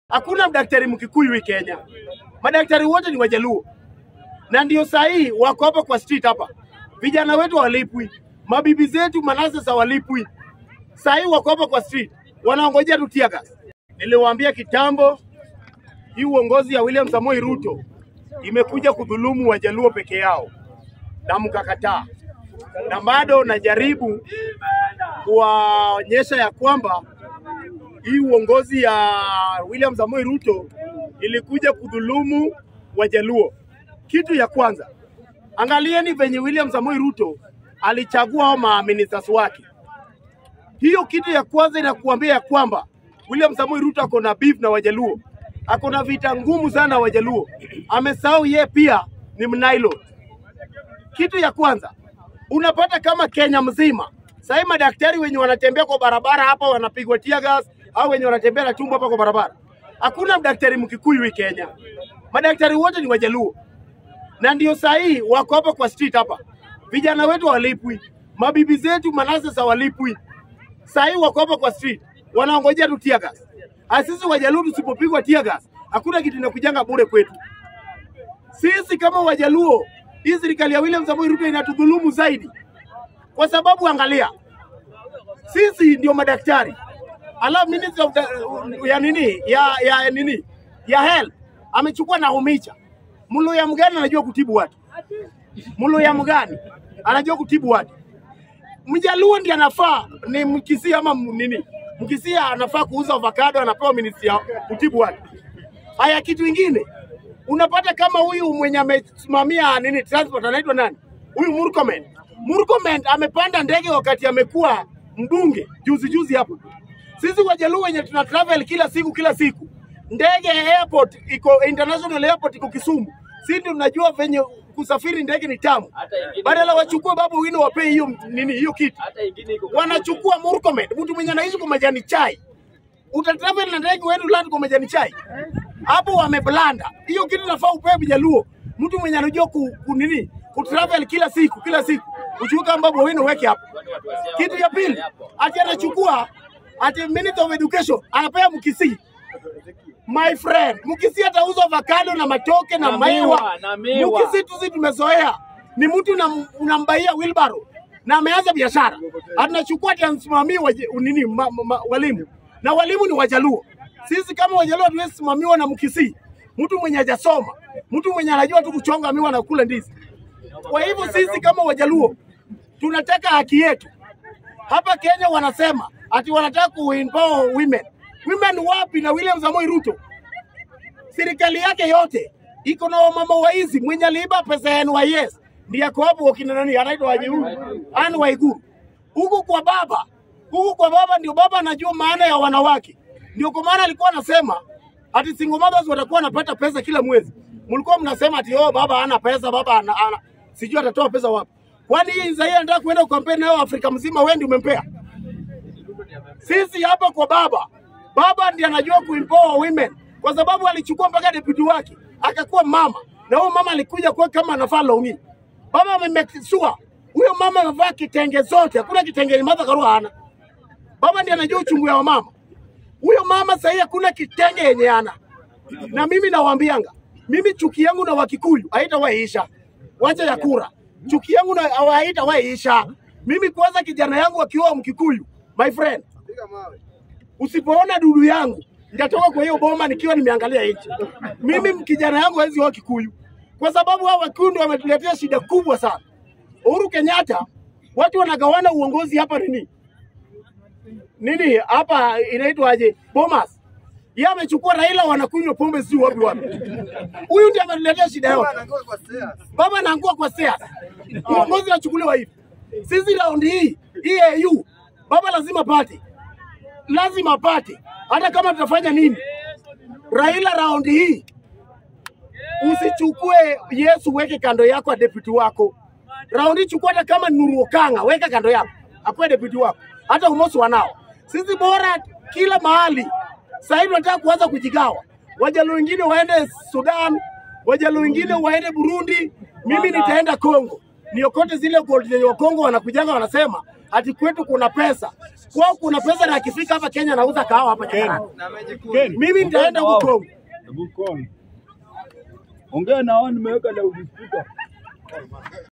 Hakuna daktari Mkikuyu hii Kenya, madaktari wote ni Wajaluo, na ndio sahii wako hapa kwa street hapa. Vijana wetu hawalipwi, mabibi zetu manase hawalipwi, sahii wako hapa kwa street wanaongojea tu tear gas. Niliwaambia kitambo, hii uongozi ya William Samoei Ruto imekuja kudhulumu Wajaluo peke yao, na mkakataa, na bado najaribu kuwaonyesha ya kwamba hii uongozi ya William Samoei Ruto ilikuja kudhulumu Wajaluo. Kitu ya kwanza, angalieni venye William Samoei Ruto alichagua hao maministers wake. Hiyo kitu ya kwanza inakuambia ya kwamba William Samoei Ruto ako na beef na Wajaluo, ako na vita ngumu sana na Wajaluo. Amesahau yeye pia ni mnailo. Kitu ya kwanza unapata kama Kenya mzima sahii madaktari wenye wanatembea kwa barabara hapa wanapigwa tear gas, au wenye wanatembea na tumbo hapa kwa barabara. Hakuna daktari Mkikuyu hii Kenya, madaktari wote ni Wajaluo, na ndio sahii wako hapa kwa street hapa. Vijana wetu hawalipwi, mabibi zetu manase hawalipwi, sahii wako hapa kwa street wanaongojea tu tear gas. Sisi Wajaluo tusipopigwa tear gas, hakuna kitu inakujanga bure kwetu. Sisi kama Wajaluo, hii serikali ya William Samoei Ruto inatudhulumu zaidi, kwa sababu angalia, sisi ndio madaktari, alafu minister of the, ya nini ya, ya nini ya health amechukua Nahumicha. Mluya mgani anajua kutibu watu? Mluya mgani anajua kutibu watu? Mjaluo ndiye anafaa ni Mkisia ama m- nini? Mkisia anafaa kuuza avocado, anapewa ministry ya kutibu watu. Haya, kitu ingine unapata kama huyu mwenye amesimamia nini transport anaitwa nani? Huyu Murkomen. Murkomen amepanda ndege wakati amekuwa mbunge juzi juzi hapa. Sisi Wajaluo wenye tuna travel kila siku kila siku, ndege ya airport iko international airport iko Kisumu, sisi ndio tunajua venye kusafiri ndege ni tamu. Badala wachukue babu wino wapee hiyo nini hiyo kitu, wanachukua Murkomen, mtu mwenye anaishi kwa majani chai utatravel na ndege uende land kwa majani chai hapo wameblanda hiyo kitu nafaa upewe Mjaluo, mtu mwenye anajua ku, ku nini kutravel kila siku kila siku, uchukue ambapo wewe weke hapo. Kitu ya pili, ati anachukua ati minister of education anapea Mkisii. My friend, Mkisii atauza avocado na matoke na, Na maiwa. miwa, na miwa. Mkisii tu sisi tumezoea ni mtu unam- unambaia wheelbarrow na ameanza biashara, anachukua ati anasimamia waje- nini ma, ma, ma, walimu na walimu ni Wajaluo. Sisi kama Wajaluo hatuwezi simamiwa na Mkisii, mtu mwenye hajasoma, mtu mwenye anajua tu kuchonga miwa na kula ndizi. Kwa hivyo sisi kama Wajaluo tunataka haki yetu. Hapa Kenya wanasema ati wanataka kuempower women. Women wapi? Na William Samoei Ruto serikali yake yote iko na wamama waizi. Mwenye aliiba pesa ya NYS ndiye ako hapo, wakina nani anaitwa aje huyu Anne Waiguru. Huku kwa baba, huku kwa baba ndio baba anajua maana ya wanawake, ndio kwa maana alikuwa anasema ati single mothers watakuwa wanapata pesa kila mwezi. Mlikuwa mnasema ati oh, baba hana pesa, baba ana, ana sijui atatoa pesa wapi. Kwani hii Nzai anataka kuenda kukampeni nayo Afrika mzima, wewe ndio umempea? Sisi hapa kwa baba, baba ndiye anajua kuempower women kwa sababu alichukua mpaka deputy wake akakuwa mama, na huyo mama alikuja kwa kama anafaa longi. Baba amemake sure huyo mama amevaa kitenge zote, hakuna kitenge ni Martha Karua hana. Baba ndiye anajua uchungu ya mama. Huyo mama sahii hakuna kitenge yenye ana, na mimi nawaambianga, mimi chuki yangu na Wakikuyu haitawaiisha, wacha ya kura. Chuki yangu na haitawaiisha. Mimi kwanza, kijana yangu akioa Mkikuyu, my friend, usipoona dudu yangu nitatoka kwa hiyo boma nikiwa nimeangalia nje. Mimi kijana yangu hawezi oa Kikuyu kwa sababu hao Wakikuyu ndio wametuletea shida kubwa sana. Uhuru Kenyatta, watu wanagawana uongozi hapa nini nini hapa inaitwaje Bomas. Yeye amechukua Raila, wanakunywa pombe sijui wapi wapi. Huyu ndiye ametuletea shida yote. Baba anaangua kwa siasa, uongozi unachukuliwa hivi. Sisi raundi hii hii AU, baba lazima pate, lazima apate, hata kama tutafanya nini. Raila raundi hii usichukue Yesu weke kando yako ya deputy wako. Raundi hii chukua hata kama ni Nuru Okanga weka kando yako, akuwe deputy wako, hata umosi wanao. Sisi bora kila mahali. Sasa hivi tunataka kuanza kujigawa, Wajaluo wengine waende Sudan, Wajaluo wengine waende Burundi, mimi nitaenda Kongo niokote zile gold zenye Wakongo wanakujanga wanasema ati kwetu kuna pesa. Kwao kuna pesa na akifika hapa Kenya anauza kahawa hapa Jakarta. Ken, Mimi nitaenda huko Kongo. Hebu Kongo. Ongea na wao nimeweka loudspeaker.